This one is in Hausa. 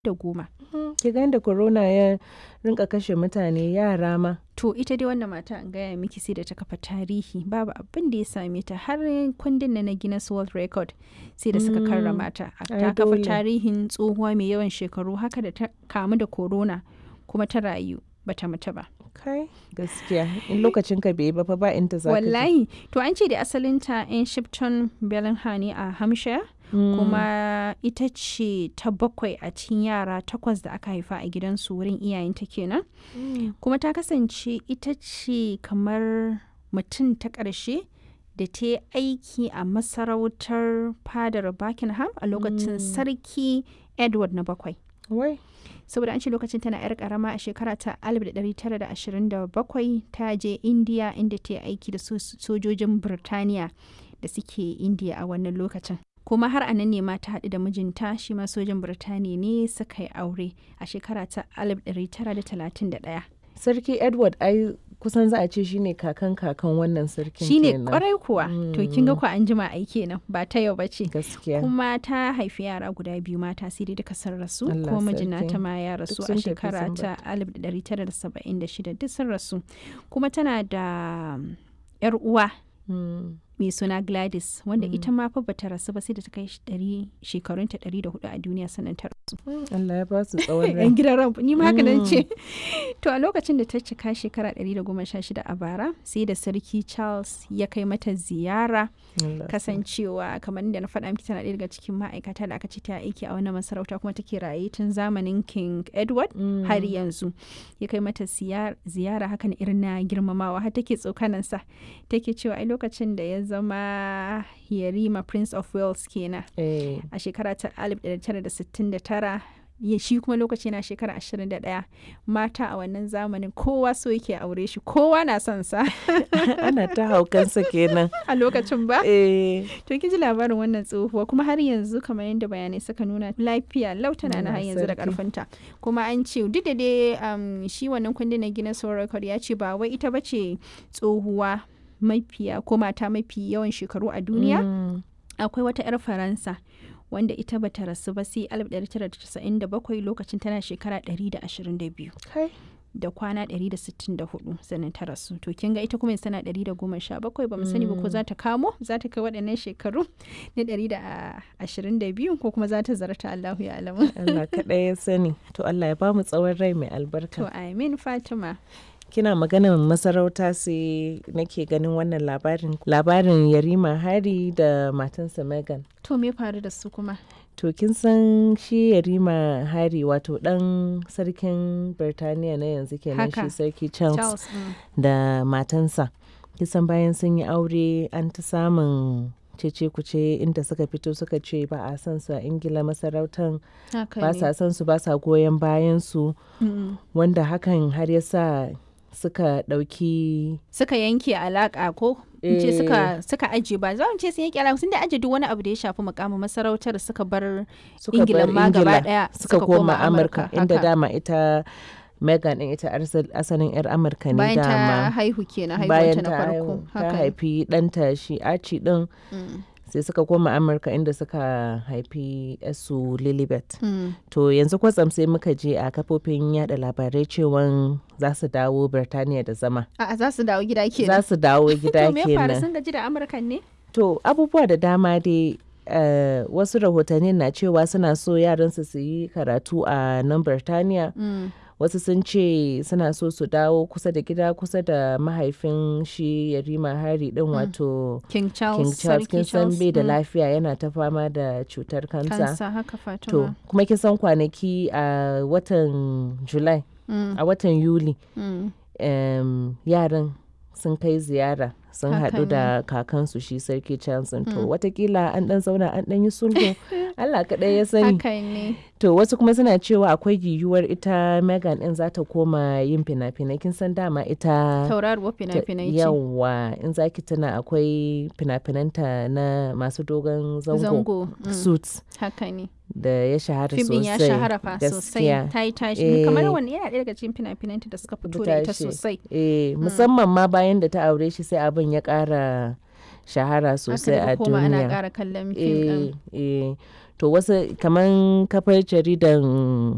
da goma. Ki ga yadda corona ya rinka kashe mutane yara ma. To ita dai wannan mata an gaya miki sai da ta kafa tarihi babu abin da ya same ta har kundin na Guinness World Record sai da suka karrama ta. Ta kafa tarihin tsohuwa mai yawan shekaru haka da ta kamu da corona kuma ta rayu bata mutu ba. Kai gaskiya in lokacin ka bai ba fa ba inda za ka Wallahi to an ce da asalinta in Shipton Bellingham ne a Hampshire. kuma ita ce ta bakwai a cikin yara takwas da aka haifa a gidansu wurin iyayenta kenan kuma ta kasance ita ce kamar mutum ta ƙarshe da ta yi aiki a masarautar fadar buckingham a lokacin sarki edward na bakwai Wai. saboda an ce lokacin tana 'yar karama a shekara ta 1927 ta je india inda ta yi aiki da sojojin birtaniya da suke india a wannan lokacin kuma har a nan ne ma ta haɗu da mijinta shi ma sojin birtaniya ne suka yi aure a shekara ta 1931 Sarki Edward ai kusan za a ce shine kakan kakan wannan sarkin shine kenan. kwarai kuwa to kin ga ku an jima ai kenan ba ta yau bace Gaskiya. kuma ta haifi yara guda biyu mata sai dai duka sun rasu Allah kuma sarki. mijina ta ma ya rasu Duk a sun tafi shekara sun ta 1976 duk sun rasu kuma tana da um, yar uwa Mm. mai suna Gladys wanda ita ma fa bata rasu ba sai da ta kai ɗari- shekarunta 104 a duniya sannan ta rasu. Allah ya ba su tsawon rai. Yan gidan ran ni ma haka nan ce. To a lokacin da ta cika shekara 116 a bara sai da sarki Charles ya kai mata ziyara Allah. kasancewa kamar da na faɗa miki tana ɗaya daga cikin ma'aikata da aka ce ta aiki a wannan masarauta kuma take raye tun zamanin King Edward Mm. har yanzu ya kai mata siyar- ziyara hakan irin na girmamawa har take tsokanansa take cewa ai lokacin da ya zama yarima prince of wales kenan Eh. a shekara ta 1969 ya shi kuma lokaci na shekara 21 mata a wannan zamanin kowa so yake aure shi kowa na son sa Ana ta haukansa kenan. a lokacin ba Eh. to kin ji labarin wannan tsohuwa kuma har yanzu kamar yadda bayanai suka nuna lafiya lautana na har Allah yanzu da sarki. karfinta kuma an ce duk da dai um, shi wannan kundin na Guinness World Record ya ce ba wai ita bace tsohuwa mafiya ko mata mafi yawan shekaru a duniya Mm. akwai wata 'yar faransa wanda ita bata rasu ba sai 1997 lokacin tana shekara 122 Kai. da kwana 164 sannan ta rasu to kin ga ita kuma yanzu tana 117 ba mu sani ba ko za ta kamo za ta kai waɗannan shekaru na 122 ko kuma za ta zarta Allahu ya alamu Allah kaɗai ya sani. To Allah ya ba mu tsawon rai mai albarka. to amin Fatima Kina maganar masarauta sai nake ganin wannan labarin. Labarin Yarima Hari da matansa Megan. to me faru da su kuma To kin san shi Yarima Hari wato ɗan sarkin Birtaniya na yanzu kenan Haka. shi sarki Charles, Charles mm. da matansa. Kisan bayan sun yi aure an ta samun cece kuce inda suka fito suka ce ba a san su a Ingila masarautan haka ba ne sa son su ba sa goyon bayan su Mm. wanda hakan har ya sa suka ɗauki suka yanke alaka ko in ce suka suka aje ba za mu ce sun yanke alaka sun da aje duk wani abu da ya shafi mukamin masarautar suka bar suka Ingila bar ma gaba Ingila daya suka koma Amurka inda haka. dama ita Megan din ita arsal- asalin 'yar Amurka ne bayan ta dama haihu kenan bayan haihuwanta na ta farko haihu- ta haka ne. haifi ɗanta shi Archie din Mm, sai suka koma Amurka inda suka haifi su Lilibet mm. to yanzu kwatsam sai muka je a kafofin yada labarai cewan za su dawo Birtaniya da zama A'a za su dawo gida za kenan su dawo gida to me ya faru kenan sun gaji da amurkan ne To abubuwa da dama dai eh, wasu rahotanni na cewa suna so yaransu su yi karatu a nan Birtaniya. Mm, Wasu sun ce suna so su dawo kusa da gida kusa da mahaifin shi Yarima Hari din wato king charles King Charles kin sarki san charles bai da mm, lafiya yana ta fama da cutar kansa. kansa haka To fatima kuma kin san kwanaki a watan July Mm, a watan Yuli mm. em, yaran sun kai ziyara sun Haka haɗu da kakansu shi sarki Charles to watakila an ɗan zauna an ɗan yi sulhu Allah kaɗai ya sani haka ne to wasu kuma suna cewa akwai yiwuwar ita Megan ɗin za ta koma yin fina-finai kin san dama ita tauraruwar ta- fina-finai ce yawa in zaki tuna akwai fina-finanta na masu dogon zango, zango mm, suits haka ne da ya shahara fim din sosai ya shahara fa sosai gaskiya. ta yi tashi Eh. kamar wani yana ɗaya daga cikin fina-finanta da suka fito da ita tashi. sosai Eh, musamman ma bayan da ta aure shi sai abin ya ƙara shahara sosai aka a daga koma ana duniya. ƙara kallon fim ɗin Eh, eh. To wasu kamar kafar jaridan